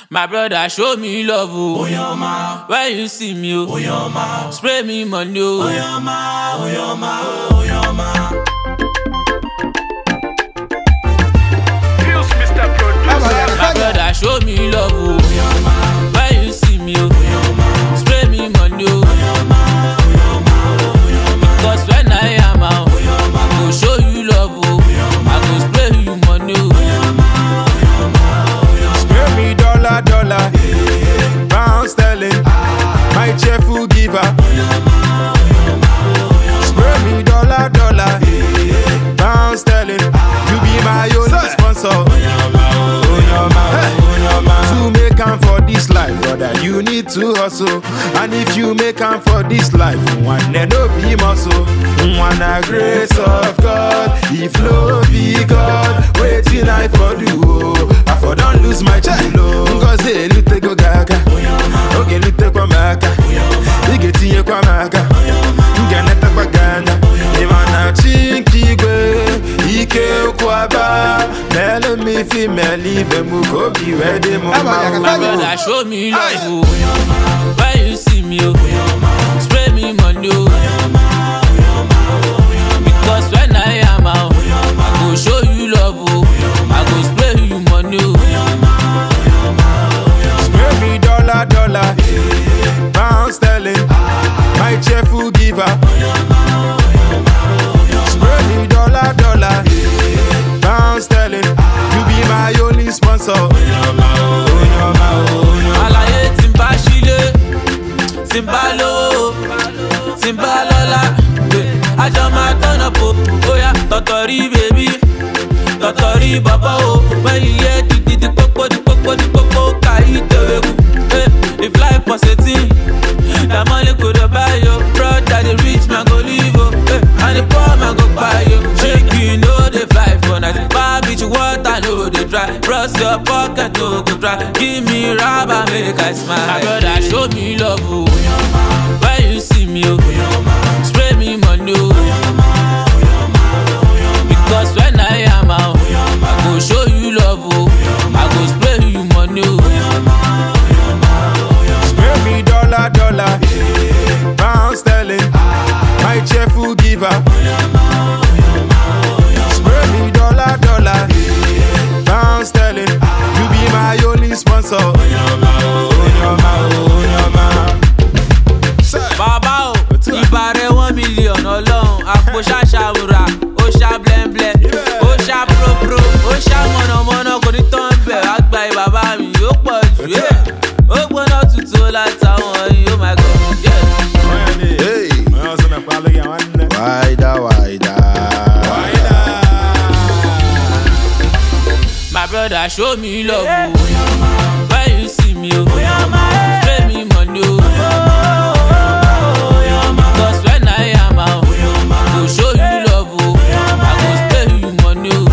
My brother show me love oh. Oyoma, When you see me oh. Oyoma, Spray me money oh. Oyoma, Oyoma, Oyoma. Feels Mr. Producer. My brother show me love oh. When you see me oh. Spray me money oh. Because when I am out I go show you love oh. I go spray you money oh. Spare me dollar, dollar, pound sterling, my cheerful giver. Spare me dollar, dollar, pound sterling, you be my only sponsor. To make am for this life, brother, you need to hustle. And if you make am for this life, one day no be muscle. One a grace of God, if no be God, waiting I for do. oh. I for don't lose my chilo. Ngozi elute go gaga, oge lute kwa maka, ige tinye kwa maka, nge neta kwa gana. Imana chinkigwe, ike kwaba, mele mi fi meli be mu kobi wede mu My ma. brother show me love oh. When you see me oh. Spray me money oh. Because when I am out I go show you love oh. I go spray you money oh. Spare me dollar, dollar, pound sterling, my cheerful giver. Spare me dollar, dollar, pound sterling, you be my only sponsor. Àlàyé tí n bá sílé tí n bá lówó tí n bá lọ́lá eh, àjọ máa tọ́nà po bóyá tọ̀tọ̀rí bèbí tọ̀tọ̀rí bàbá o when you hear di di di pópó di pópó di pópó kà í tèwé kù eh, if life was a thing na money go dey buy yo brother the rich man go live o eh, and the poor man go buy yo shake you no dey fly for night bar beach water no dey dry bros your pocket no go dry give me rubber make i smile. my brother show me love o when you see me o spray me money o because when i am out i go show you love o i go spray you money o. Spare me dollar, dollar, pound sterling, my cheerful giver. Spare me dollar, dollar, pound sterling, you be my only sponsor. bàbá o ìbá rẹ one million ọlọ́run àpò ṣàṣàwùrà ó ṣá blẹ́ńblẹ́ ó ṣá própró ó ṣá mọ̀nàmọ́ná kò ní tán bẹ̀ wá gba ìbàbá mi ó pọ̀ jù ẹ́ ó gbóná tutù ó látàwọn yìí ó máa gọ̀ yeah. Hey, wider, wider. My brother show me love o. When you see me o. Spray me money o. Because when I am out, I go show you love o. I go spray you money o.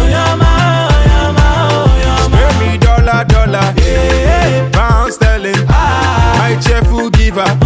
Spare me dollar, dollar, pound sterling, my cheerful giver.